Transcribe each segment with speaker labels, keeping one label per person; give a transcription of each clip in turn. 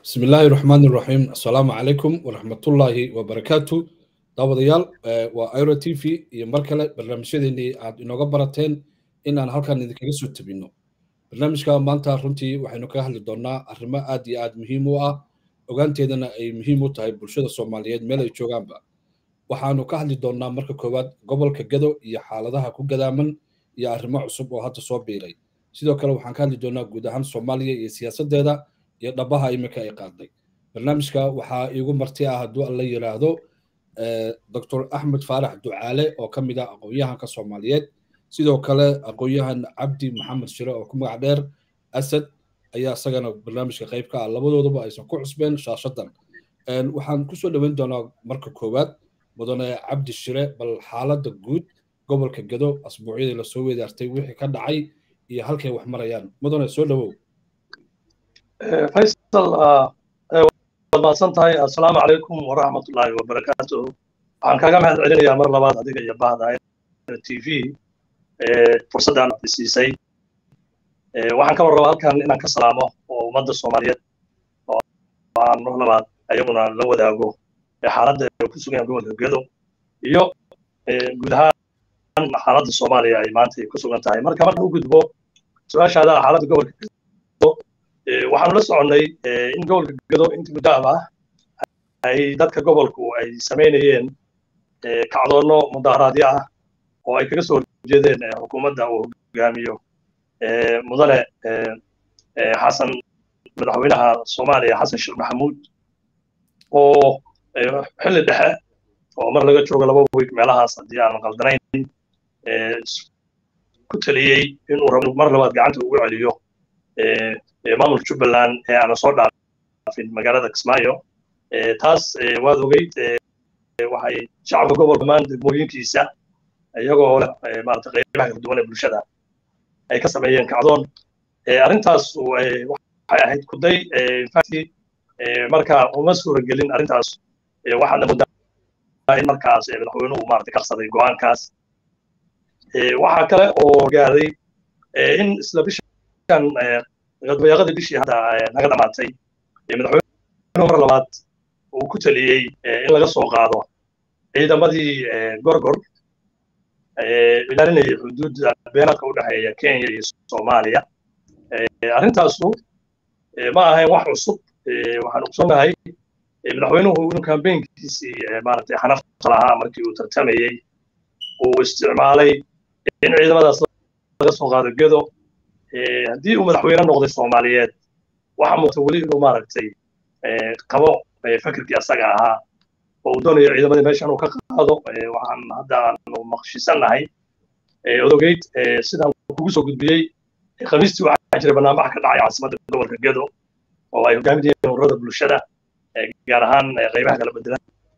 Speaker 1: bismi illaahi raxmaan iraxiim assalaamu calaykum waraxmatullaahi wabarakaatu daawadayaal waa iro t v iyo mar kale barnaamijyadeennii aad inooga barateen in aan halkan idinkaga soo tebinno barnaamijka maanta runtii waxaynu kaga hadli doonnaa arrimo aad iyo aad muhiim u ah ogaanteedana ay muhiim u tahay bulshada soomaaliyeed meel ay joogaanba waxaanu ka hadli doonnaa marka koowaad gobolka gado iyo xaaladaha ku gadaaman iyo arrimo cusub oo hadda soo biiray sidoo kale waxaan ka hadli doonnaa guud ahaan soomaaliya iyo siyaasaddeeda iyo dhabaha iminka ay qaaday barnaamijka waxaa iigu marti ah hadduu alla yidhaahdo doctor axmed faarax ducaale oo ka mid ah aqoon-yahanka soomaaliyeed sidoo kale aqoon-yahan cabdi maxamed shire oo ku magac dheer asad ayaa isagana barnaamijka qayb ka ah labadoodaba aysan ku cusbeen shaashadan waxaan kusoo dhoweyn doonaa marka koowaad mudane cabdi shire bal xaaladda guud gobolka gado asbuucyadii lasoo weedaartay wixii ka dhacay iyo halkay wax marayaan mudane soo dhowow
Speaker 2: faysal waad mahadsan tahay assalaamu calaykum waraxmatullaahi wabarakaatu waxaan kaaga mahad celinayaa mar labaad adiga iyo bahda t v fursaddan aad siisay waxaan ka warrabaa halkan inaan ka salaamo oo ummadda soomaaliyeed oo aan mar labaad ayaguna la wadaago xaaladda ay ku sugan yahan gobolka gedo iyo guud ahaan xaaladda soomaaliya ay maanta ku sugan tahay marka marka u gudbo su-aashaada xaaladda gobolka gedo waxaanu la soconnay in gobolka gedo inta muddaab ah ay dadka gobolku ay samaynayeen kacdoonno mudaharaadyo ah oo ay kaga soo horjeedeen xukuumadda uu hogaamiyo mudane xasan madaxweynaha soomaaliya xasan sheekh maxamuud oo xilli dhexe oo mar laga joogo laba week meelahaas haddii aan qaldanayn ku taliyey inuu rabo mar labaad gacanta ugu celiyo maamulka jubbaland ee aana soo dhaafin magaalada kismaayo taas waad ogeyd waxay shacabka gobolka dhammaan degmooyinkiisa iyagoo leh maarata qaybaha kala duwan ee bulshada ay ka sameeyeen kacdoon arrintaas waxay ahayd kuday infacti marka uma suuragelin arrintaas waxaadna moodaa in markaas madaxweynuhu maarata qarsaday go'aankaas waxaa kale oo gaaday in isla bishan dabayaaqadii bishii hadda naga dhamaatay madaxweynuhu mar labaad uu ku taliyey in laga soo qaado ciidamadii gorgor ilaalinayay xuduudda beenaadka u dhexeeya kenya iyo soomaaliya arrintaasu ma ahayn wax cusub waxaan ogsoonnahay madaxweynuhu inuu kambeynkiisii maaragtay xanafta lahaa markii uu tartamayey uu isticmaalay in ciidamadaas laga soo qaado gedo haddii uu madaxweyne noqday soomaaliyeed waxaa muuqata weli inuu maaragtay qabo fikirkii asaga ahaa oo uu doonayo ciidamadii meesha inuu ka qaado waxaan hadda aanu maqshisannahay odogeyd sidaan kugu soo gudbiyey khamiistii waxaa jiray barnaamij ka dhacay caasimadda gobolka gedo oo ay hogaaminayeen ururada bulshada gaar ahaan qaybaha kala bedelan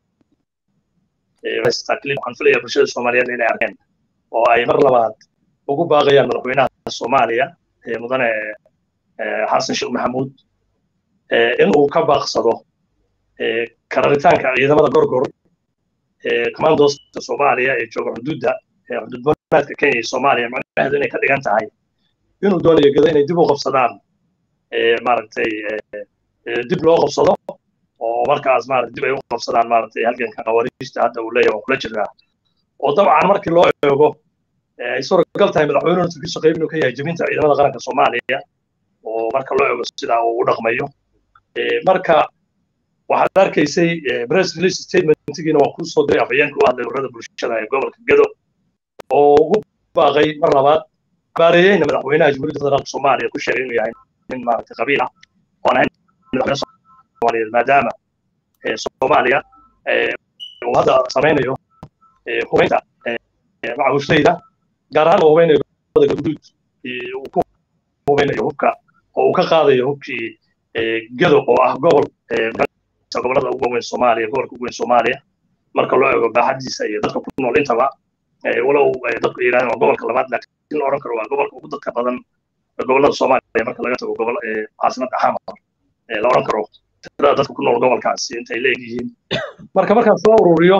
Speaker 2: waxaan filaya bulshada soomaaliyeed inay arkeen oo ay mar labaad ugu baaqayaan madaxweynaha soomaaliya mudane xasan sheekh maxamuud in uu ka baaqsado kararitaanka ciidamada gorgor commandoska soomaaliya ee jooga xuduudda xuduud banaadka kenya iyo soomaaliya macnaheedu inay ka dhigan tahay inuu doonayo geda inay dib u qabsadaan maaragtay dib loo qabsado oo markaas maarata dib ay u qabsadaan maaragtay halganka qawaariijta hadda uu leeyahay waa kula jiraa oo dabcan markii loo eego ay suuragal tahay madaxweynuhu turkiisha qayb inuu ka yahay jebinta ciidamada qaranka soomaaliya oo marka loo eego sidaa uu u dhaqmayo marka waxaad arkaysay press release statementigiina waan kuu soo diray afhayeenka u hadlay ururada bulshada ee gobolka gedo oo ugu baaqay mar labaad baareeyeyna madaxweynaha jamhuuriyadda federaalka soomaaliya ku sheegay inuu yahay nin maaragtay qabiil ah oon ahayn madaxweyne soomaaliyeed maadaama soomaaliya uu hadda samaynayo hubaynta macawisleyda gaar ahaan uu hubeynayo gobolada galguduud uu ku hubeynayo hubka oo uu ka qaadayo hubkii gedo oo ah gobol gobolada ugu weyn soomaaliya gobolka ugu weyn soomaaliya marka loo eego baaxadiisa iyo dadka ku nool intaba walow dadku yidhahdeen waa gobolka labaad laakiin la odhan karo waa gobolka ugu dadka badan gobolada soomaaliya marka laga tago gobol caasimadda xamar la odhan karo tirada dadka ku nool gobolkaasi intay leegyihiin marka markaan soo ururiyo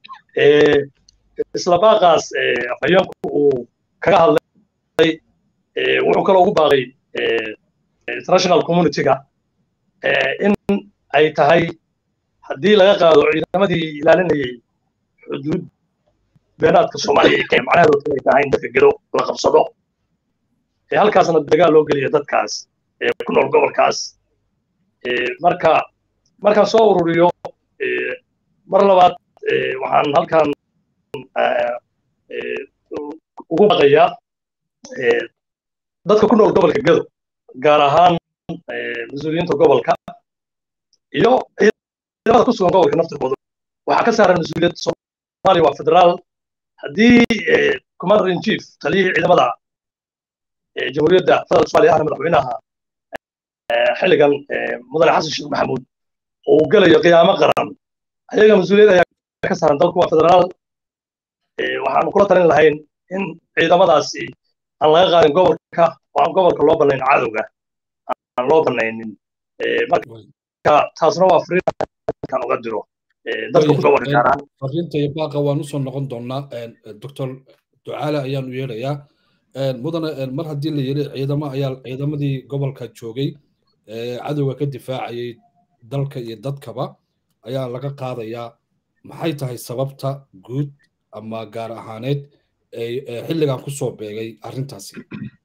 Speaker 2: isla baaqaas afhayeenku uu kaga hadlay wuxuu kaloo ugu baaqay international communityga in ay tahay haddii laga qaado ciidamadii ilaalinayay xuduud beenaadka soomaaliya ee kenya macnaheedu inay tahay in dadka gedo la qabsado ee halkaasna dagaal loo geliyo dadkaas ee ku nool gobolkaas marka markaan soo ururiyo mar labaad waxaan halkan ugu baqayaa dadka ku nool gobolka gedo gaar ahaan mas-uuliyiinta gobolka iyo ciidamada ku sugan gobolka naftirkooda waxaa ka saaran mas-uuliyad soomaaliya waa federaal haddii commander in chief taliyihii ciidamada jamhuuriyadda federaalka soomaaliya ahna madaxweynaha xilligan mudane xasan sheekh maxamuud uu gelayo qiyaamo qaran ayaga mas-uuliyad ayaa ka saaran dalku waa federaal waxaanu kula talin lahayn in ciidamadaasi aan laga qaadin gobolka oo aan gobolka loo bannayn cadowga aan loo bannaynin marka taasna waa fariinkan uga diro dadka ku gobolka gaar ahaan
Speaker 1: fariinta iyo baaqa waan usoo noqon doonaa doctor ducaale ayaanu yeerayaa mudane mar haddii la yiri ciidamo ayaa ciidamadii gobolka joogay cadowga ka difaacayay dalka iyo dadkaba ayaa laga qaadayaa maxay tahay sababta guud ama gaar ahaaneed xilligan kusoo beegay arrintaasi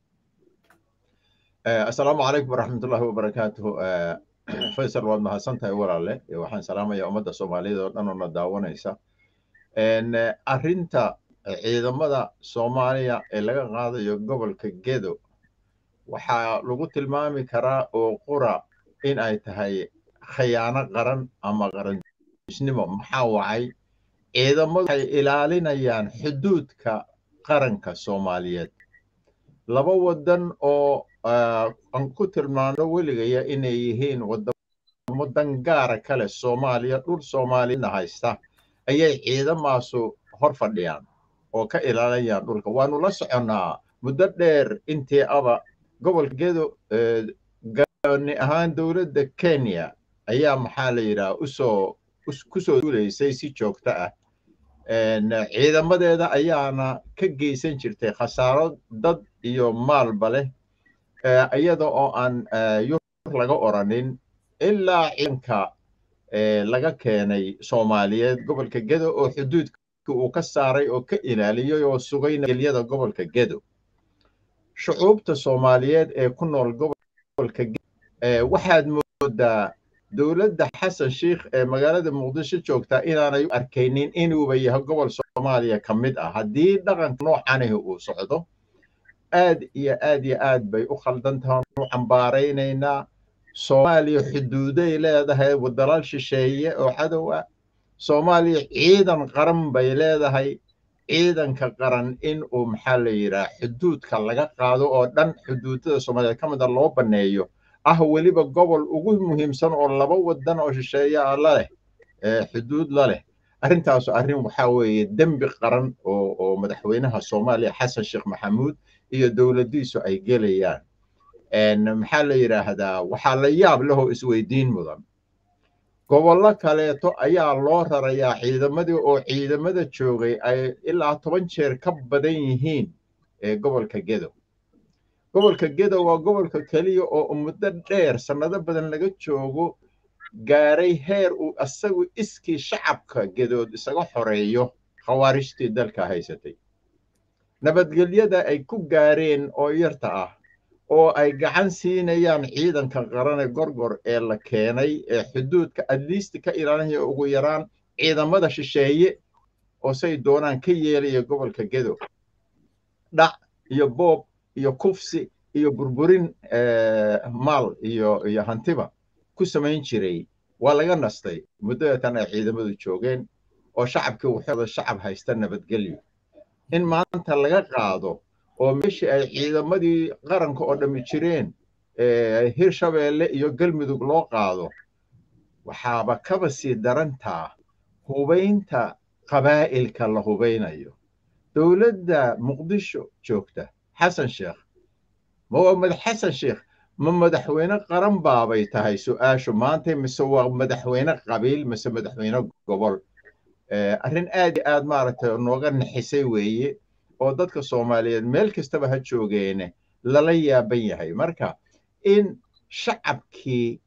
Speaker 3: asalaamu calaykum waraxmatullahi wabarakaatuhu faysal waad mahadsantahay walaale waxaan salaamaya ummadda soomaaliyeed oo dhan oo na daawanaysa arrinta ciidamada soomaaliya ee laga qaadayo gobolka gedo waxaa lagu tilmaami karaa oo qura in ay tahay khayaano qaran ama qaranjisnimo maxaa wacay ciidamadu waxay ilaalinayaan xuduudka qaranka soomaaliyeed laba waddan oo aan ku tilmaano weligaya inay yihiin wadamo dangaara kale soomaaliya dhul soomaaliyana haysta ayay ciidamaasu hor fadhiyaan oo ka ilaalinayaan dhulka waanu la soconnaa muddo dheer intii aba gobolka gedo gaani ahaan dowladda kenya ayaa maxaa la yidhaha usoo kusoo duulaysay si joogto ah ciidamadeeda ayaana ka geysan jirtay khasaaro dad iyo maalba leh iyada oo aan yur laga oranin ilaa ciidanka laga keenay soomaaliyeed gobolka gedo oo xuduudka uu ka saaray oo ka ilaaliyey oo sugay nabadgelyada gobolka gedo shucuubta soomaaliyeed ee ku nool gobolka waxaad moodaa dowladda xasan sheikh ee magaalada muqdisho joogtaa inaanay u arkaynin inuuba yahay gobol soomaaliya ka mid ah haddii dhaqanka noocanihi uu socdo aad iyo aad iyo aad bay u khaldan tahay u cambaaraynaynaa soomaaliya xuduuday leedahay wadalaal shisheeye oo cadow ah soomaaliya ciidan qaran bay leedahay ciidanka qaran in uu maxaa la yidhaha xuduudka laga qaado oo dhan xuduudada soomaaliya ka mid a loo banneeyo ah weliba gobol ugu muhiimsan oo laba wadan oo shisheeye ah la leh xuduud la leh arrintaasu arrin waxaa weeye dembi qaran oo oo madaxweynaha soomaaliya xasan sheekh maxamuud iyo dowladdiisu ay gelayaan maxaa la yidhaahdaa waxaa la yaab lehoo isweydiin mudan gobollo kaleeto ayaa loo rarayaa ciidamadii oo ciidamada joogay ay ilaa toban jeer ka badan yihiin ee gobolka gedo gobolka gedo waa gobolka keliya oo muddo dheer sannado badan laga joogo gaaray heer uu asagu iskii shacabka gedood isaga xoreeyo khawaarijtii dalka haysatay nabadgelyada ay ku gaareen oo yarta ah oo ay gacan siinayaan ciidanka qarane gorgor ee la keenay ee xuduudka adliisti ka ilaalinaya ugu yaraan ciidamada shisheeye oo say doonaan ka yeelaya gobolka gedo dhac iyo boob iyo kufsi iyo burburin maal iyo iyo hantiba ku samayn jiray waa laga nastay muddadatan ay ciidamadu joogeen oo shacabkii wuxuuda shacab haysta nabadgelyo in maanta laga qaado oo meeshii ay ciidamadii qaranka oo dhammi jireen hirshabeelle iyo galmudug loo qaado waxaaba kaba sii darantaa hubaynta qabaa'ilka la hubaynayo dowladda muqdisho joogta xasan sheekh ma waa madax xasan sheekh ma madaxweyne qaran baabay tahay su'aashu maanta mise waa madaxweyne qabiil mise madaxweyne gobol arrin aad iyo aad maaragtay nooga naxisay weeye oo dadka soomaaliyeed meel kastaba ha joogeene lala yaaban yahay marka in shacabkii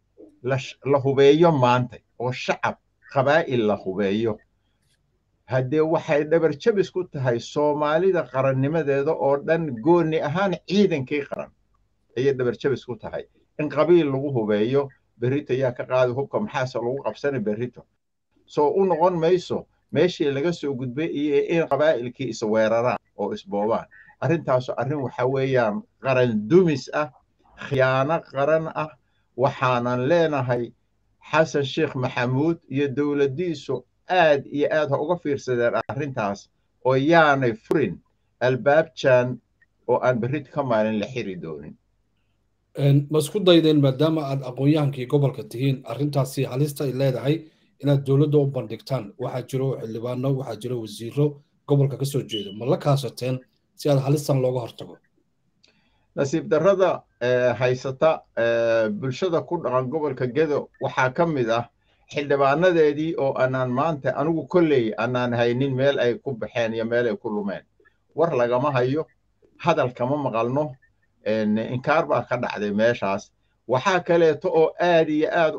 Speaker 3: la hubeeyo maanta oo shacab qabaa'il la hubeeyo haddee waxay dhabar jabis ku tahay soomaalida qarannimadeeda oo dhan gooni ahaan ciidankii qaran ayay dhabar jabis ku tahay in qabiil lagu hubeeyo berrito yaa ka qaadi hubka maxaase lagu qabsana berrito soo u noqon mayso meeshii laga soo gudbay iyo in qabaa'ilkii isweeraraan oo isboobaan arrintaasu arrin waxa weeyaan qaran dumis ah khiyaano qaran ah waxaanan leenahay xasan sheekh maxamuud iyo dowladdiisu aad iyo aad ha uga fiirsadeen arrintaas oo yaanay furin albaabjan oo aan berrit ka maalin la xiri doonin
Speaker 1: ma isku daydeen maadaama aad aqoon-yahankii gobolka tihiin arrintaasi halista ay leedahay inaad dowladda u bandhigtaan waxaa jiro xildhibaano waxaa jiro wasiiro gobolka ka soo jeeda ma la kaasateen si aad halistan looga hortago
Speaker 3: nasiib darrada haysata bulshada ku dhaqan gobolka gedo waxaa ka mid ah xildhibaanadeedii oo anaan maanta anigu kolley anaan haynin meel ay ku baxeen iyo meel ay ku lumeen war lagama hayo hadal kama maqalno inkaar baa ka dhacday meeshaas waxaa kaleeto oo aad iyo aad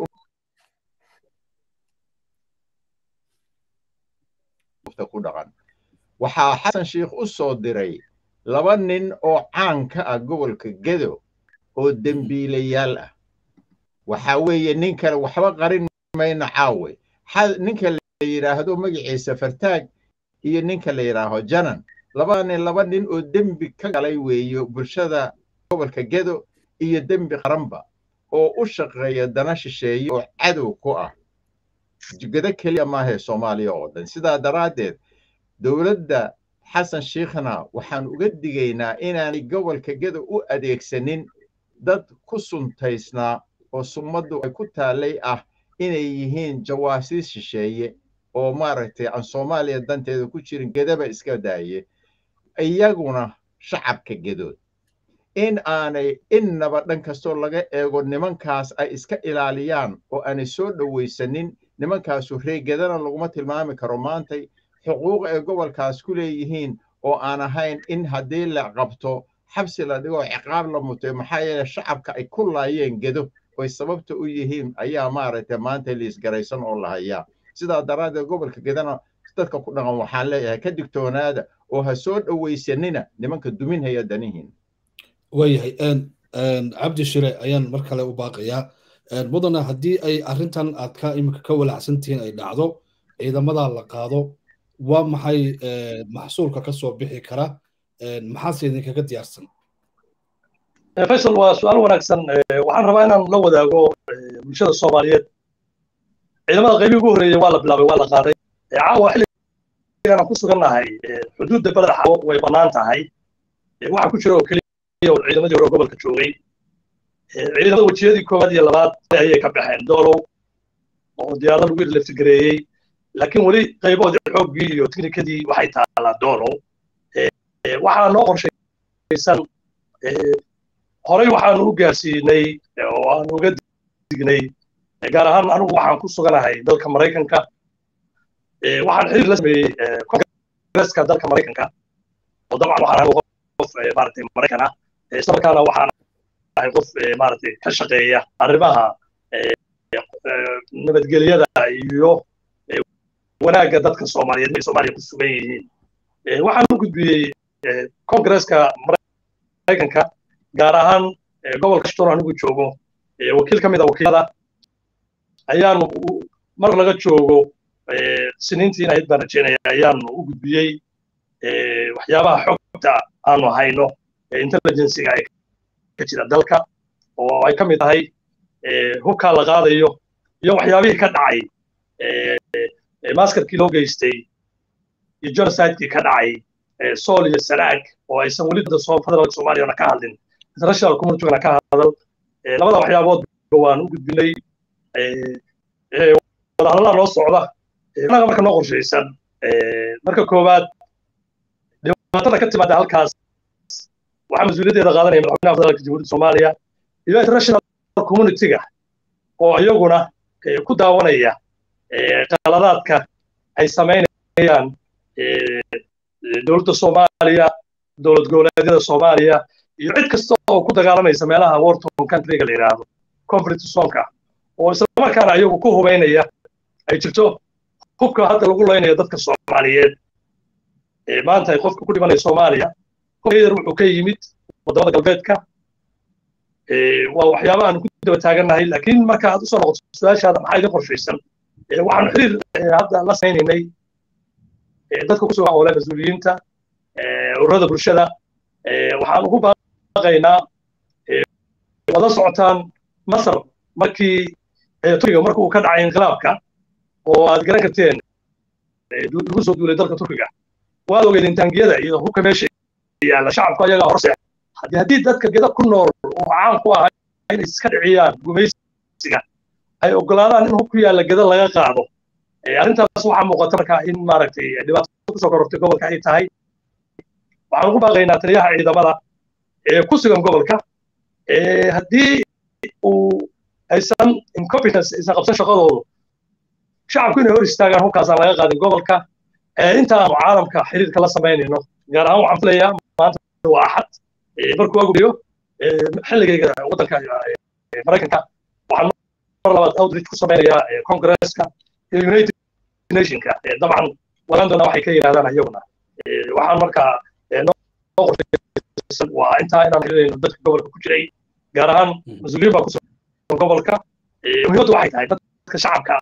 Speaker 3: ku dhaqan waxaa xasan sheikh u soo diray laba nin oo caan ka ah gobolka gedo oo dembiilayaal ah waxaa weeye nin kale waxba qarin mayno caawe ninka la yidhaahdo magaciisa fartaag iyo ninka la yidhaaho janan labada nin laba nin oo dembi ka galay weeye bulshada gobolka gedo iyo dembi qaranba oo u shaqeeya dana shisheeye oo cadow ku ah gedo keliya maahee soomaaliya oo dhan sidaa daraaddeed dowladda xasan sheikhna waxaan uga digaynaa inaanay gobolka gedo u adeegsanin dad ku suntaysnaa oo summaddu ay ku taallay ah inay yihiin jawaasiis shisheeye oo maaragtay aan soomaaliya danteeda ku jirin gedaba iska daaye iyaguna shacabka gedood in aanay innaba dhan kastoo laga eego nimankaas ay iska ilaaliyaan oo aanay soo dhowaysanin nimankaasu reegedana laguma tilmaami karo maantay xuquuq ay gobolkaas ku leeyihiin oo aan ahayn in haddii la qabto xabsi la dhigo ciqaab la mutay maxaa yeele shacabka ay ku laayeen gedo oy sababta u yihiin ayaa maaragtay maanta liisgaraysan oo la hayaa sidaa daraaddeed gobolka gedana dadka ku dhaqan waxaan leeyahay ka digtoonaada oo ha soo dhowaysanina nimanka duminhaya danihiin
Speaker 1: waayahay cabdi shire ayaan mar kale u baaqayaa mudana haddii ay arrintan aad ka iminka ka walacsantihiin ay dhacdo ciidamada la qaado waa maxay maxsuulka ka soo bixi kara maxaase idinkaga diyaarsan
Speaker 2: faysal waa su-aal wanaagsan waxaan rabaa inaan la wadaago bulshada soomaaliyeed ciidamada qaybii ugu horreeyey waa la bilaabay waa la qaaday caawa xilligan aan ku sugannahay xuduudda beled xawo way bannaan tahay waxaa ku jira oo keliya oo ciidamadii hore gobolka joogay ciidamada wejiyadii koowaad iyo labaad ayay ka baxeen doolow oo diyaarada lagu irleftigareeyey laakiin weli qayboodii xooggii iyo tiknikadii waxay taalaa doolow waxaa noo qorshaysan horey waxaanu u gaarsiinay oo aanu uga dignay gaar ahaan anigu waxaan ku suganahay dalka maraykanka waxaan xiriir la sameeyey kongreska dalka maraykanka oo dabcan waxaan ahay qof maaragtay maraykan ah isla markaana waxaan ahay qof maaragtay ka shaqeeya arrimaha nabadgelyada iyo wanaagga dadka soomaaliyeed ay soomaaliya ku sugan yihiin waxaan u gudbiyey kongreska maraykanka gaar ahaan gobolka shtor anigu joogo wakiil ka mid a wakiilada ayaanu mar laga joogo siniintii inayd baan rajeynaya ayaanu u gudbiyey waxyaabaha xogta aanu hayno intelligensiga ay ka jira dalka oo ay ka mid tahay hubkaa la qaadayo iyo waxyaabihii ka dhacay maskarkii loo geystay iyo genocidekii ka dhacay sool iyo sanaag oo aysan weli federaalka soomaaliyana ka hadlin international communitygana ka hadal labada waxyaaboodba waan u gudbinay wadahadallada noo socda anaga marka noo qorshaysan marka koowaad dhibaatada ka timaada halkaas waxaa mas-uuliyaddeeda qaadanaya madaxweynaha federaalka jamhuuriyadda soomaaliya iyo international communityga oo iyaguna ku daawanaya qaladaadka ay samaynayaan dowladda soomaaliya dowlad goboleedyada soomaaliya iyo cid kasta oo ku dagaalamaysa meelaha warton countryga la yidhaahdo conflict zonka oo islamarkaana ayagu ku hubaynaya ay jirto hubka hadda lagu laynayo dadka soomaaliyeed maanta ay qofka ku dhimanaya soomaaliya hubkayar wuxuu ka yimid wadamada galbeedka waa waxyaaba aan ku daba taagannahay laakiin marka aad usoo noqoto su-aashaada maxaa idin qorshaysan waxaanu xiriir hadda la saynaynay dadka kusoo hawle mas-uuliyiinta ururada bulshada waxaan ugu baaqaynaa wada socotaan masar markii turkiga marka uu ka dhacay inqilaabka oo aad garan karteen lagu soo duulay dalka turkiga waad ogeydeen taangiyada iyo hubka meesha yaalla shacabku ayagaa horse haddii haddii dadka geda ku nool oo caan ku ahaa inay iska dhiciyaan gumaysiga ay ogolaadaan in hub ku yaalla geda laga qaado arrintaas waxaa muuqata marka in maaragtay dhibaato kusoo korortay gobolka ay tahay waxaan ugu baaqaynaa taliyaha ciidamada ee ku sugan gobolka haddii uu aysan incompetence aysan qabsan shaqadoodu shacabku inay hor istaagaan hubkaasaan laga qaadin gobolka intaanu caalamka xiriirka la samaynayno gaar ahaan waxaan filayaa maanta waa axad markuu aguriyo xilligayga waddanka maraykanka waxaan mar labaad outreach ku samaynayaa congresska iyo united nationka dabcan waran doona waxay ka yidhahdaan iyaguna waxaan markaa noo qorshaysan waa intaa inaan helinayno dadka gobolka ku jiray gaar ahaan mas-uuliyiin baa kusugan gobolka muhiimaddu waxay tahay dadka shacabka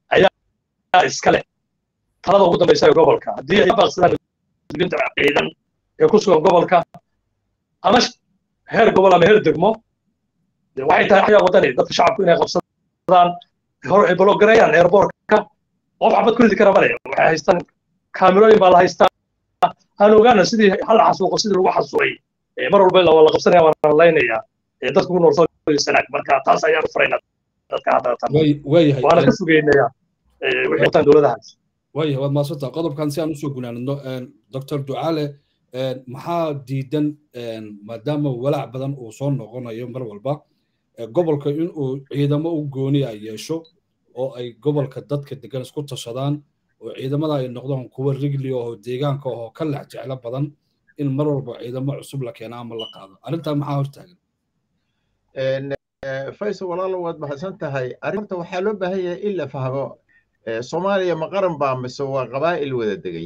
Speaker 2: ayaa iska leh talada ugu dambaysa ee gobolka haddii ay baaqsadaan mas-uuliyiinta ciidan ee ku sugan gobolka ama heer gobol ama heer degmo waxay tahay axyaa wadani dadka shacabku inay qabsadaan hor ay bologareeyaan airbortka qof xabad ku ridi kara male waxay haystaan kaamirooyin baa la haystaa aan ogaana sidii hal xasuuqo sidii lagu xasuuqay mar walba la wala qabsanaya waan laynaya dadka ku nool sanaag marka taas ayaan furaynaa dadka hadda waana ka sugeynaya wixii wataan dowladahaas
Speaker 1: waayahay waad maadsantaa qodobkan si aan usoo gunaanadno doctor ducaale maxaa diidan maadaama walaac badan uu soo noqonayo mar walba gobolka inuu ciidamo u gooni ay yeesho oo ay gobolka dadka degan isku tashadaan oo ciidamada ay noqdaan kuwa rigli oo deegaanka oo ka lex jeclo badan in mar walba ciidamo cusub la keena ama la qaado arrintaa maxaa hortaagan
Speaker 3: faysal walaalo waad mahadsan tahay arrinta waxaa loo baahan yahay in la fahmo soomaaliya ma qaran baa mise waa qabaa'il wada degay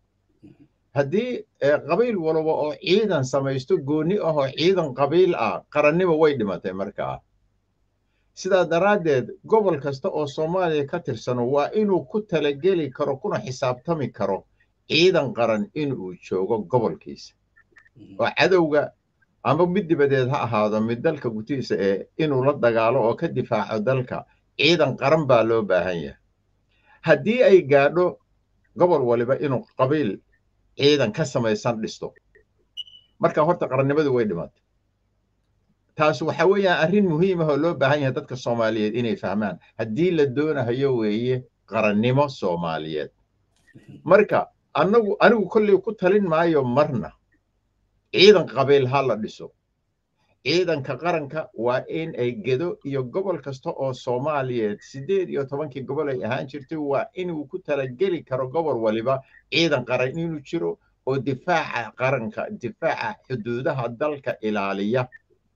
Speaker 3: haddii qabiil walba oo ciidan samaysto gooni ah oo ciidan qabiil ah qarannimo way dhimatay markaa sidaa daraaddeed gobol kasta oo soomaaliya ka tirsano waa inuu ku talageli karo kuna xisaabtami karo ciidan qaran inuu joogo gobolkiisa oo cadowga ama mid dibadeed ha ahaado mid dalka gutihiisa ee inuu la dagaalo oo ka difaaco dalka ciidan qaran baa loo baahan yahay haddii ay gaadho gobol waliba inuu qabiil ciidan ka samaysan dhisto marka horta qarannimadu way dhimatay taas waxa weeyaan arrin muhiim ah oo loo baahan yahay dadka soomaaliyeed inay fahmaan haddii la doonahayo weeye qarannimo soomaaliyeed marka anagu anigu kolley ku talin maayo marna ciidan qabiil ha la dhiso ciidanka qaranka waa in ay gedo iyo gobol kasta oo soomaaliyeed siddeed iyo tobankii gobol ay ahaan jirtay waa inuu ku talageli karo gobol waliba ciidan qaran inuu jiro oo difaaca qaranka difaaca xuduudaha dalka ilaaliya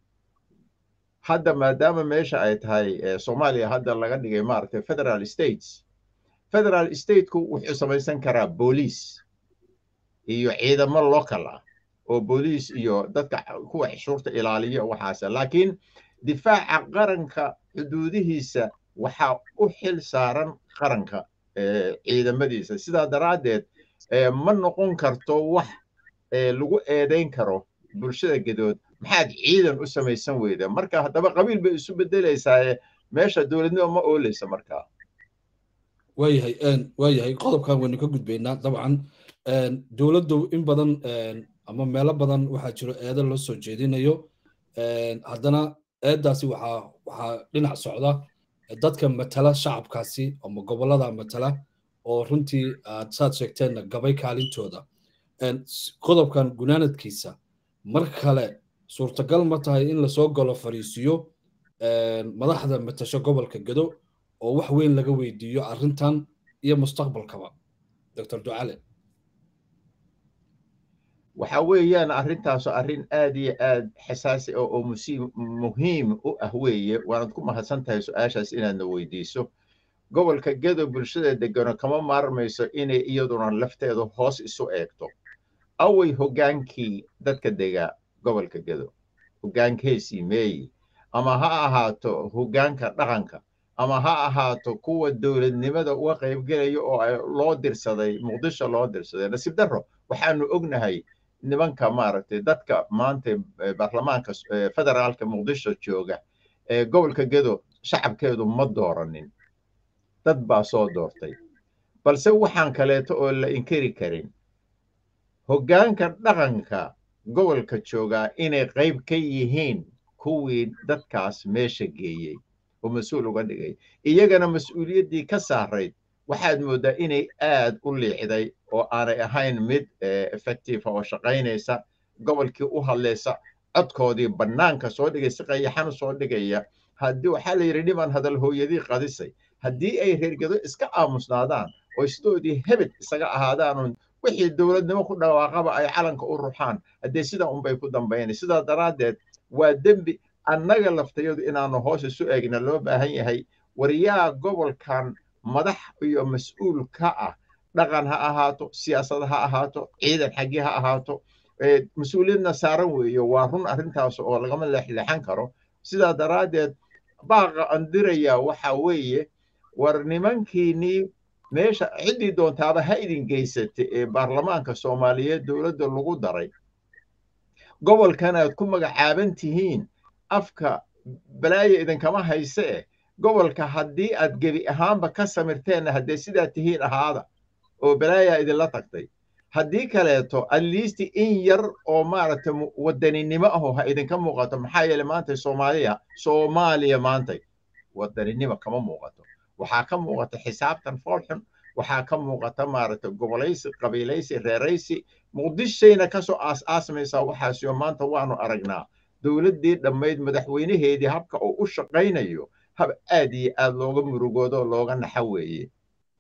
Speaker 3: hadda maadaama meesha ay tahay soomaaliya hadda laga dhigay maaragtay federal states federal stateku wuxuu samaysan karaa booliis iyo ciidamo local ah oo booliis iyo dadka kuwa xishuurta ilaaliya waxaas laakiin difaaca qaranka xuduudihiisa waxaa u xil saaran qaranka ciidamadiisa sidaa daraaddeed ma noqon karto wax lagu eedayn karo bulshada gedood maxaad ciidan u samaysan weyda marka haddaba qabiil bay isu bedelaysaa meesha dowladnimo ma ooleysa markaa
Speaker 1: waayahay waayahay qodobkan waynu ka gudbaynaa dabcan dowladdu in badan ama meelo badan waxaa jiro eedo loo soo jeedinayo haddana eedaasi waxaa waxaa dhinac socda dadka matala shacabkaasi ama gobollada matala oo runtii aad saad sheegteenna gabay kaalintooda qodobkan gunaanadkiisa mar kale suurtagal ma tahay in lasoo galo fariisiyo madaxda matasho gobolka gedo oo wax weyn laga weydiiyo arrintan iyo mustaqbalkaba doctor ducale
Speaker 3: waxa weeyaan arrintaasu arrin aad iyo aad xasaasi ah oo musiim muhiim u ah weeye waanad ku mahadsan tahay su-aashaas inaadna weydiiso gobolka gedo bulshada degano kama maarmayso inay iyaduna lafteedu hoos isu eegto away hoggaankii dadka dega gobolka gedo hoggaankeesii meeyi ama ha ahaato hoggaanka dhaqanka ama ha ahaato kuwa dowladnimada uga qaybgelaya oo loo dirsaday muqdisho loo dirsaday nasiib darro waxaanu ognahay nimanka maaragtay dadka maanta baarlamaanka federaalka muqdisho jooga ee gobolka gedo shacabkeedu ma dooranin dad baa soo doortay balse waxaan kaleeto oo la inkari karin hoggaanka dhaqanka gobolka joogaa inay qayb ka yihiin kuwii dadkaas meesha geeyey oo mas-uul uga dhigay iyagana mas-uuliyaddii ka saarayd waxaad mooddaa inay aad u liicday oo aanay ahayn mid effectiifa oo shaqaynaysa gobolkii u hadlaysa codkoodii bannaanka soo dhigay si qayaxan soo dhigaya haddii waxaa la yidhi dhiman hadal hooyadii qadisay haddii ay reergedo iska aamusnaadaan oo sidoodii hebed isaga ahaadaan wixii dowladnimo ku dhawaaqaba ay calanka u ruxaan haddee sidaa unbay ku dambaynay sidaa daraaddeed waa dembi annaga laftayadu inaanu hoos isu eegna loo baahan yahay waryaa gobolkan madax iyo mas-uul ka ah dhaqan ha ahaato siyaasad ha ahaato ciidan xaggii ha ahaato mas-uuliyadna saaran weeyo waa run arrintaas oo lagama leexleexan karo sidaa daraaddeed baaqa andirayaa waxa weeye war nimankiinnii meesha ciddii doontaaba ha idin geysatay ee baarlamaanka soomaaliyeed dowladda lagu daray gobolkan aad ku magacaaban tihiin afka balaaya idinkama hayse eh gobolka haddii aad gebi ahaanba ka samirteenna haddee sidaa tihiin ahaada oo balaayaa idinla tagtay haddii kaleeto atleast in yar oo maaragtay wadaninimo aho ha idinka muuqato maxaa yeele maanta soomaaliya soomaaliya maantay wadaninimo kama muuqato waxaa ka muuqata xisaabtan foolxun waxaa ka muuqata maaragtay gobolaysi qabiilaysi reeraysi muqdishayna kasoo aas-aasmaysaa waxaasiyo maanta waanu aragnaa dowladdii dhammayd madaxweynaheedii habka uu u shaqaynayo hab aad iyo aad looga murugoodo looga naxa weeye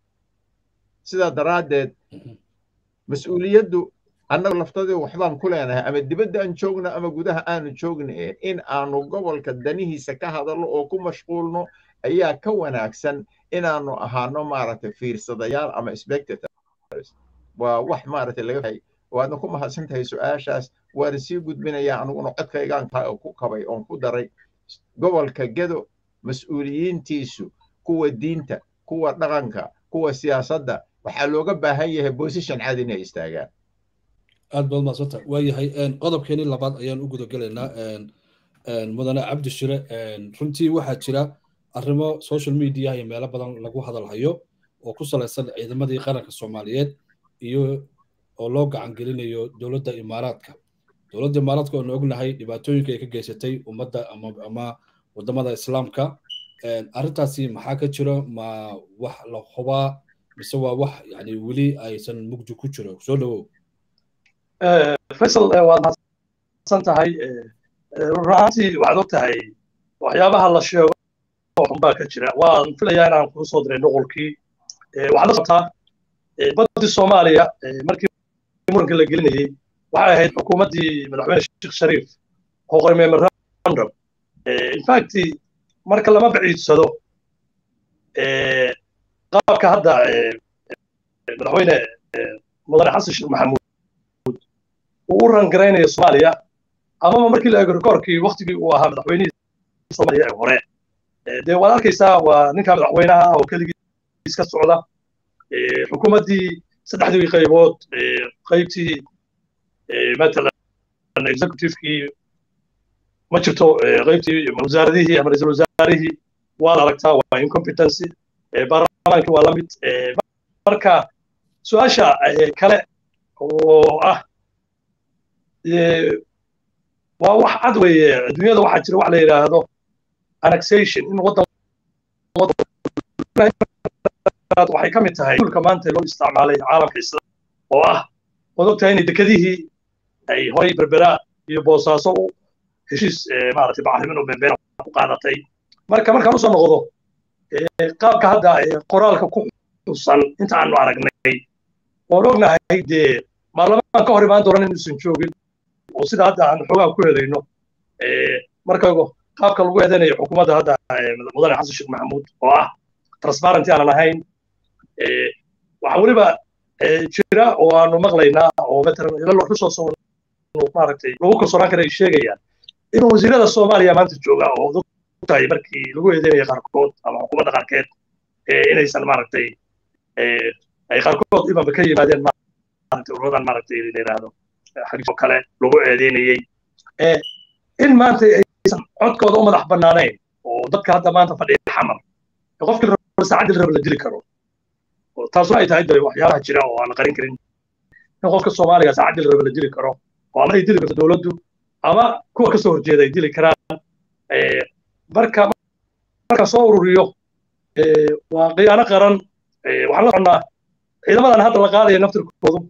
Speaker 3: sidaa daraaddeed mas-uuliyaddu annaga laftadii waxbaan ku leenahay ama dibadda aan joogno ama gudaha aanu joogna in aanu gobolka danihiisa ka hadalno oo ku mashquulno ayaa ka wanaagsan inaanu ahaano maaragtay fiirsadayaal ama spectators waa wax maaragtay laga fahay waadna ku mahadsan tahay su-aashaas waana sii gudbinayaa aniguna codkaygaan ku kabay oon ku daray gobolka gedo mas-uuliyiintiisu kuwa diinta kuwa dhaqanka kuwa siyaasadda waxaa looga baahan yahay position cad inay istaagaan
Speaker 1: aad baad madsanta waa yahay qodobkeenii labaad ayaan u gudagelaynaa mudane cabdi shire runtii waxaa jira arrimo social media iyo meelo badan lagu hadalhayo oo ku salaysan ciidamadii qaranka soomaaliyeed iyo oo loo gacan gelinayo dowladda imaaraadka dowladda imaaraadka oonu ognahay dhibaatooyinka ay ka geysatay ummadda ama wadamada islaamka arrintaasi maxaa ka jiro ma wax la hubaa mise waa wax yani weli aysan mugdi ku jiro soo dhawow
Speaker 2: faysal waad mahadsan tahay runaantii waxaad og tahay waxyaabaha la sheego xunbaa ka jira waan filayaa inaan kuu soo diray nuqulkii waxaad la qabtaa baddii soomaaliya markii muranka la gelinayey waxay ahayd xukuumaddii madaxweyne sheekh shariif oo qoray memorandum infact marka lama baciidsado qaabka hadda madaxweyne mudane xasan sheekh maxamuud uu u rangaraynayo soomaaliya amaba markii la eego rikoorkii waktigii uu ahaa madaxweynihii soomaaliya ee hore dee waad arkaysaa waa ninka madaxweynaha ah oo keligiis ka socda xukuumaddii saddexdii qaybood qaybtii matalan executivekii ma jirto qaybtii wasaaradihii ama ra-iisul wasaarihii waad aragtaa waa incompetency baarlamaankii waa la mid marka su-aasha kale oo ah waa wax cad weeye adduunyada waxaa jira wax la yidhaahdo annexation in waddan waxay ka mid tahay dhulka maanta loo isticmaalay caalamka islam oo ah waad ogtahay inay dekedihii ay horay berbera iyo boosaaso u heshiis maaragtay bacrimin oo berbera ku qaadatay marka markaan usoo noqdo qaabka hadda qoraalka ku xusan inta aanu aragnay waan ognahay dee baarlamaan ka hor imaan doonan inuusan joogin oo sida hadda aan xoogaa ku helayno marka qaabka lagu eedeynayo xukuumadda hadda mudane xasan sheekh maxamuud oo ah transparency aanan ahayn waxaa weliba jira oo aanu maqlaynaa oo matalan ila resource maaragtay lagu kalsoonaan kara ay sheegayaan in wasiirada soomaaliya maanta jooga oo tahay markii lagu eedeynaya qaarkood ama xukuumadda qaarkeed inaysan maaragtay ay qaarkood imanba ka yimaadeen maaragtay ururadan maaragtay la yidhaahdo xagiisoo kale lagu eedeynayey in maanta aysan codkooda u madax bannaanayn oo dadka hadda maanta fadhiya xamar qofkii rabo saacaddii rabo la dili karo taasuna ay tahay dee waxyaabaha jira oo aan la qarin karin in qofka soomaaliga saacaddii la rabo la dili karo oo ama ay dili karto dowladdu ama kuwa kasoo horjeeda ay dili karaan marka marka soo ururiyo waa khiyaano qaran waxaan la soconnaa ciidamadan hadda la qaadaya naftirkoodu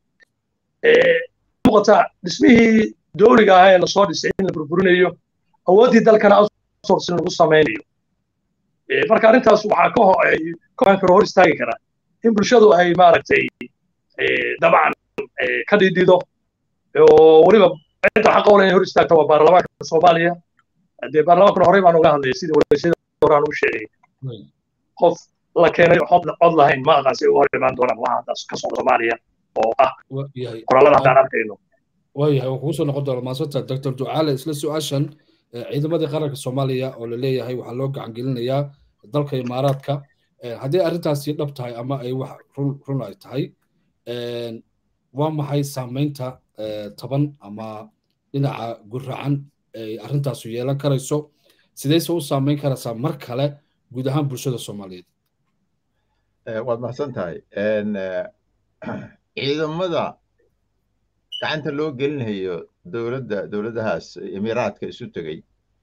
Speaker 2: muuqata dhismihii dowliga ahaa ee lasoo dhisay in la burburinayo awooddii dalkana outsourcing lagu samaynayo marka arrintaas waxaa ka kohan karo hor istaagi kara in bulshadu ay maaragtay dabcan ka dhidhido oo weliba cidda xaqa ole inay hor istaagto waa baarlamaanka soomaaliya dee baarlamaankuna horey baan uga hadlayay sidii wareysyada horaan u sheegay qof la keenay cod lahayn ma aqaan si uga hor imaan doonaan waxa haddaas ka socda soomaaliya oo ah qorallada haddaan arkayno
Speaker 1: waayahay waan kugu soo noqon doona maasanta doctor ducaale isla su-aashan ciidamadii qaranka soomaaliya oo la leeyahay waxaa loo gacan gelinayaa dalka imaaraadka haddii arrintaasi dhab tahay ama ay wax run ay tahay waa maxay saamaynta taban ama dhinaca guracan ay arrintaasu yeelan karayso sidayse u saamayn karaysaa mar kale guud ahaan bulshada soomaaliyeed
Speaker 3: waad mahadsan tahay ciidamada gacanta loo gelinayo dowladda dowladahaas imiraadka isu tegey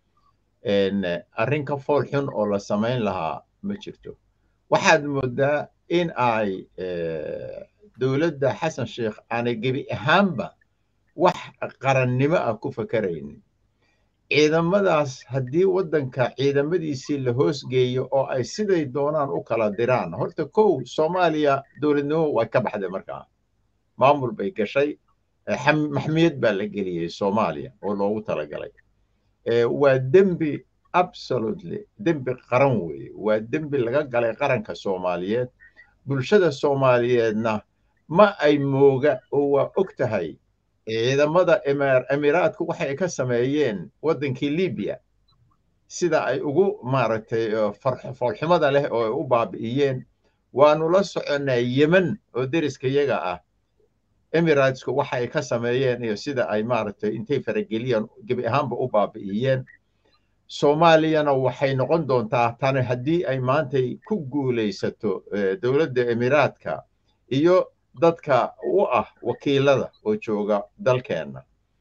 Speaker 3: arrin ka fool xun oo la samayn lahaa ma jirto waxaad moodaa in ay dowladda xasan sheekh aanay gebi ahaanba wax qarannimo ah ku fakaraynin ciidamadaas haddii waddanka ciidamadiisii la hoosgeeyo oo ay siday doonaan u kala diraan horta kow soomaaliya dowladnimo way ka baxday markaa maamul bay gashay maxmiyad baa la geliyey soomaaliya oo loogu talagalay waa dembi absolutely dembi qaran weeye waa dembi laga galay qaranka soomaaliyeed bulshada soomaaliyeedna ma ay mooga oo waa og tahay ciidamada emiraadku waxay ka sameeyeen waddankii libiya sida ay ugu maaragtay foolxumada leh oo ay u baabi'iyeen waanu la soconnaa yemen oo deriska yaga ah emiraatesku waxa ay ka sameeyeen iyo sida ay maaragtay intay farageliyeen gebi ahaanba u baabi'iyeen soomaaliyana waxay noqon doontaa tani haddii ay maantay ku guulaysato dowladda emiraadka iyo dadka u ah wakiilada oo jooga dalkeenna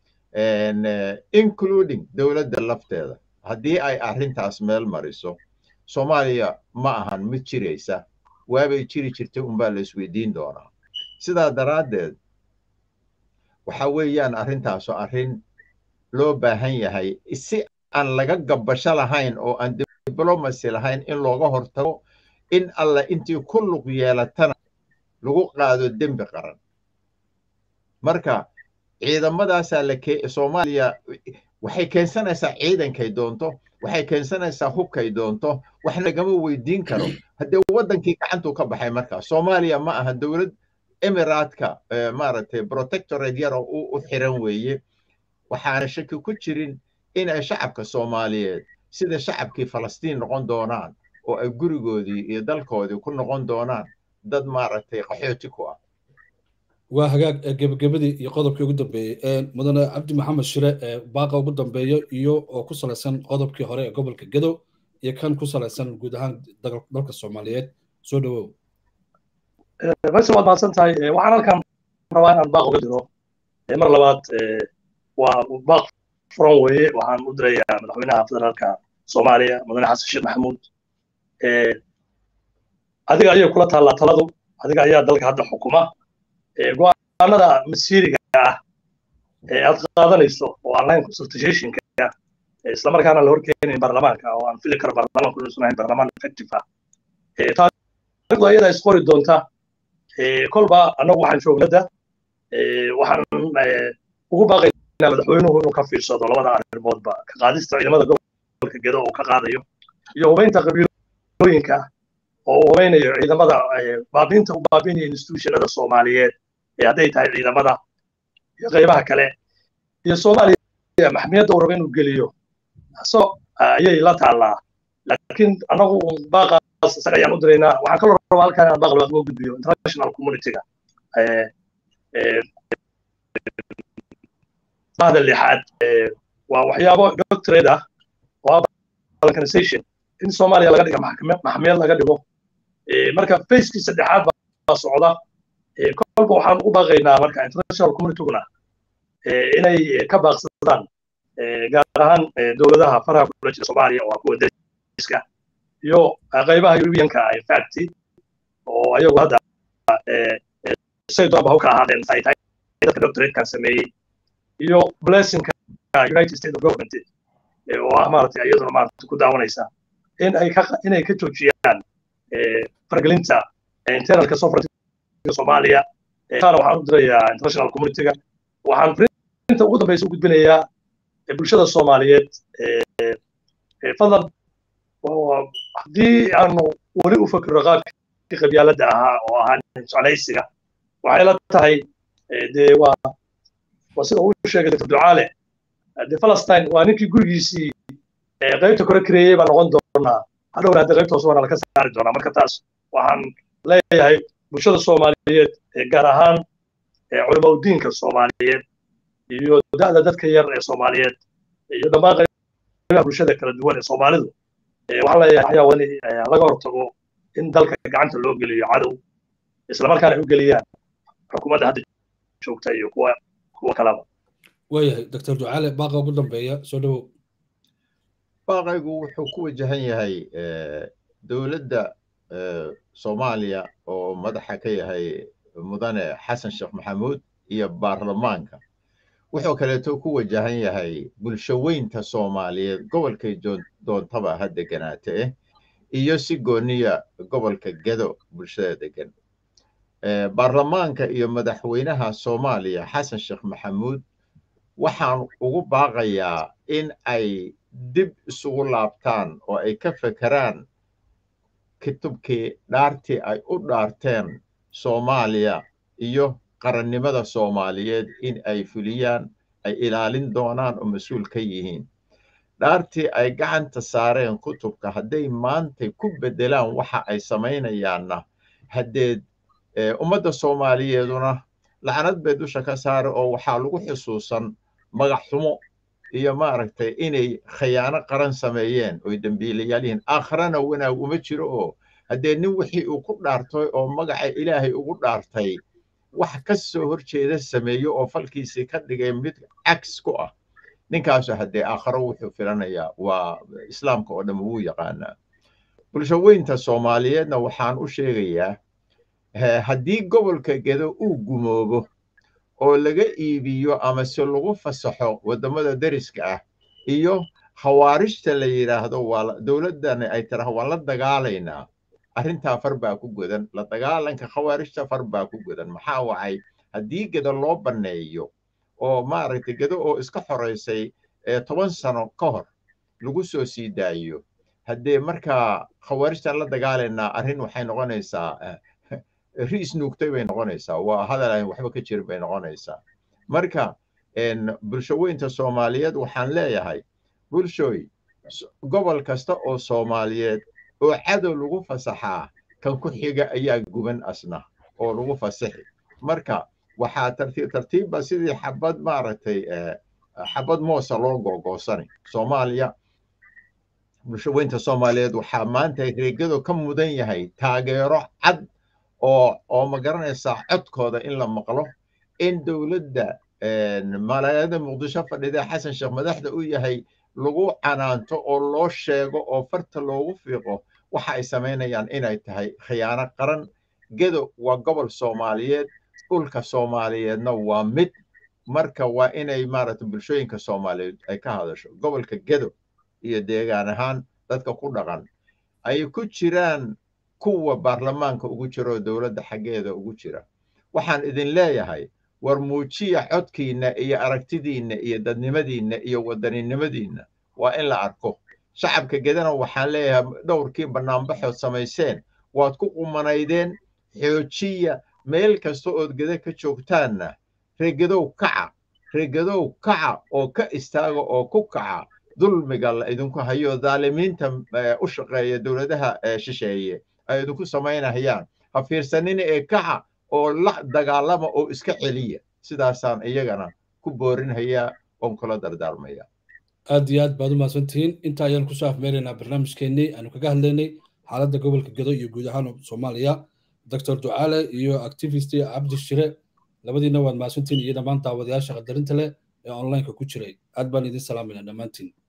Speaker 3: including dowladda lafteeda haddii ay arrintaas meel mariso soomaaliya ma ahan mid jiraysa waabay jiri jirtay unbaa la isweydiin doonaa sidaa daraaddeed waxa weeyaan arrintaasu arrin loo baahan yahay si aan laga gabbasho lahayn oo aan diblomacy lahayn in looga hortago in alla intii ku lug yeelatana lagu qaado dembi qaran marka ciidamadaasaa la soomaaliya waxay keensanaysaa ciidankay doonto waxay keensanaysaa hubkay doonto wax lagama weydiin karo haddee waddankii gacantuu ka baxay markaa soomaaliya ma aha dowlad emiraadka maaragtay protectorate yaro u xiran weeye waxaana shaki ku jirin in ay shacabka soomaaliyeed sida shacabkii falastiin noqon doonaan oo ay gurigoodii iyo dalkoodii ku noqon doonaan dad maaragtay qaxooti ku ah
Speaker 1: waa hagaag gebagabadii iyo qodobkii ugu dambeeyey mudane cabdi maxamed shire baaqa ugu dambeeyo iyo oo ku salaysan qodobkii hore ee gobolka gedo iyo kan ku salaysan guud ahaan dalka soomaaliyeed soo dhawow
Speaker 2: faysal waad mahadsan tahay waxaan halkan rabaa inaan baaq uga diro mar labaad waa baaq furan weeye waxaan u dirayaa madaxweynaha federaalka soomaaliya mudane xasan sheekh maxamuud adiga ayay kula taallaa taladu adiga ayaa dalka hadda xukuma go-aanada masiiriga ah ee aad qaadanayso oo online consultationka islamarkaana la horkeenayn baarlamaanka oo aan fili karo baarlamaanku inuusan ahayn baarlamaan effective ah taariikhdu ayadaa isqori doonta kolba annagu waxaan joognada waxaan ugu baaqaynaa madaxweynuhu inuu ka fiirsado labada arrimoodba ka qaadista ciidamada gobolka gedo uu ka qaadayo iyo hubaynta qabiilooyinka oo uu hubaynayo ciidamada baabiinta u baabinaya institutionada soomaaliyeed ee hadday tahay ciidamada iyo qaybaha kale iyo soomaaliya maxmiyadda uu rabo inuu geliyo so ayay la taallaa laakiin anagu baaqaas isaga ayaan u diraynaa waxaan kaloo rabaa halkaan inaan baaq labaad uga gudbiyo international communityga bahda lixaad waa waxyaabo doctorate ah oo balkanization in soomaaliya laga dhiga maxkamiyad laga dhigo marka facekii saddexaad baa socda kolba waxaan ugu baaqaynaa marka international communityguna inay ka baaqsadaan gaar ahaan dowladaha faraha kula jira soomaaliya oo kuwa dariska iyo qaybaha europeanka infact oo ayagu hadda say doonba hawka ahaadeen ay tahay dadka doctoratekan sameeyey iyo blessingka united states of government oo ah maaragtay iyaduna maaragtay ku daawanaysa in ay ka inay ka joojiyaan fargelinta internalka sovereignty soomaaliya taana waxaan u dirayaa international communityga waxaan frinta ugu dambeysa u gudbinayaa bulshada soomaaliyeed fadlan haddii aanu weli u fakiro qaabkii qabyaaladda ahaa oo ahaa jeclaysiga waxay la tahay dee waa waa sida uu sheegay dr ducaale de palestine waa ninkii gurigiisii qaybta kore kareeyey baa noqon doonaa hadhowna hadda qaybta hoose waana laga saari doonaa marka taas waxaan leeyahay bulshada soomaaliyeed gaar ahaan culama udiinka soomaaliyeed iyo da'da dadka yar ee soomaaliyeed iyo dhammaan qaybaha bulshada kala duwan ee soomaalidu waxaan leeyahay waxyaa wani laga hortago in dalka gacanta loo geliyo cadow islamarkaana ay u geliyaan xukuumadda hadda joogta iyo kuwa kuwa kalaba
Speaker 1: waayahay doctor ducaale baaqa ugu dambeeya soo dhowow
Speaker 3: baaqaygu wuxuu ku wajahan yahay dowladda soomaaliya oo madaxa ka yahay mudane xasan sheekh maxamuud iyo baarlamaanka wuxuu kaleeto ku wajahan yahay bulshaweynta soomaaliyeed gobolkay doontaba ha deganaate eh iyo si gooniya gobolka gedo bulshada degan baarlamaanka iyo madaxweynaha soomaaliya xasan sheekh maxamuud waxaan ugu baaqayaa in ay dib isugu laabtaan oo ay ka fekeraan kitubkii dhaartii ay u dhaarteen soomaaliya iyo qarannimada soomaaliyeed in ay fuliyaan ay ilaalin doonaan oo mas-uul ka yihiin dhaartii ay gacanta saareen kutubka hadday maantay ku beddelaan waxa ay samaynayaanna haddeed ummadda soomaaliyeeduna lacnad bay dusha ka saara oo waxaa lagu xusuusan magac xumo iyo maaragtay inay khayaano qaran sameeyeen oy dembiilayaal yihiin aakharana wanaag uma jiro oo haddee nin wixii uu ku dhaartay oo magaca ilaahay ugu dhaartay wax ka soo horjeeda sameeyo oo falkiisii ka dhigay mid cags ku ah ninkaasu haddee aakharo wuxuu filanayaa waa islaamka oo dhan wuu yaqaanaa bulshaweynta soomaaliyeedna waxaan u sheegayaa haddii gobolka gedo uu gumoobo oo laga iibiyo ama se lagu fasaxo waddamada deriska ah iyo khawaarijta la yidhaahdo waa dowladdani ay tiraha waan la dagaalaynaa arrintaa far baa ku godan la dagaalanka khawaarijta far baa ku godan maxaa wacay haddii gedo loo banneeyo oo maaragtay gedo oo iska xoraysay toban sano ka hor lagu soo sii daayo haddee markaa khawaarijtaan la dagaalaynaa arrin waxay noqonaysaa riis nuugtay bay noqonaysaa waa hadal aan waxba ka jirin bay noqonaysaa marka bulshaweynta soomaaliyeed waxaan leeyahay bulshooy gobol kasta oo soomaaliyeed oo cadow lagu fasaxaa kan ku xiga ayaa guban asna oo lagu fasaxi marka waxaa tartiib tartiibba sidii xabad maaragtay xabad moosa loo googoosani soomaaliya bulshaweynta soomaaliyeed waxaa maanta reegado ka mudan yahay taageero cad oo oo ma garanaysaa codkooda in la maqlo in dowladda malaayaada muqdisho fadhida xasan sheekh madaxda u yahay lagu canaanto oo loo sheego oo farta loogu fiiqo waxa ay samaynayaan inay tahay khiyaano qaran gedo waa gobol soomaaliyeed dhulka soomaaliyeedna waa mid marka waa inay maaragtay bulshooyinka soomaaliyeed ay ka hadasho gobolka gedo iyo deegaan ahaan dadka ku dhaqan ay ku jiraan kuwa baarlamaanka ugu jira oo dowladda xaggeeda ugu jira waxaan idin leeyahay war muujiya codkiinna iyo aragtidiinna iyo dadnimadiinna iyo wadaninimadiinna waa in la arko shacabka gedana waxaan leeyahay dhowrkii bannaanbaxood samayseen waad ku qumanaydeen xoojiya meel kasta ood geda ka joogtaanna reegadow kaca reegadow kaca oo ka istaaga oo ku kaca dulmiga la idinku hayo daalimiinta u shaqeeya dowladaha shisheeye ay idinku samaynayaan ha fiirsanina ee kaca oo la dagaalama oo iska celiya sidaasaan iyagana ku boorinhayaa oon kula dardaarmaya
Speaker 1: aad iyo aad baad u mahadsantihiin inta ayaan kusoo afmeeraynaa barnaamijkeennii aanu kaga hadlaynay xaaladda gobolka gedo iyo guud ahaan soomaaliya doctor ducaale iyo activist cabdi shire labadiina waad mahadsantihiin iyo dhammaan daawadayaasha qadarinta leh ee onlineka ku jiray aad baan idin salaamayna dhammaantiin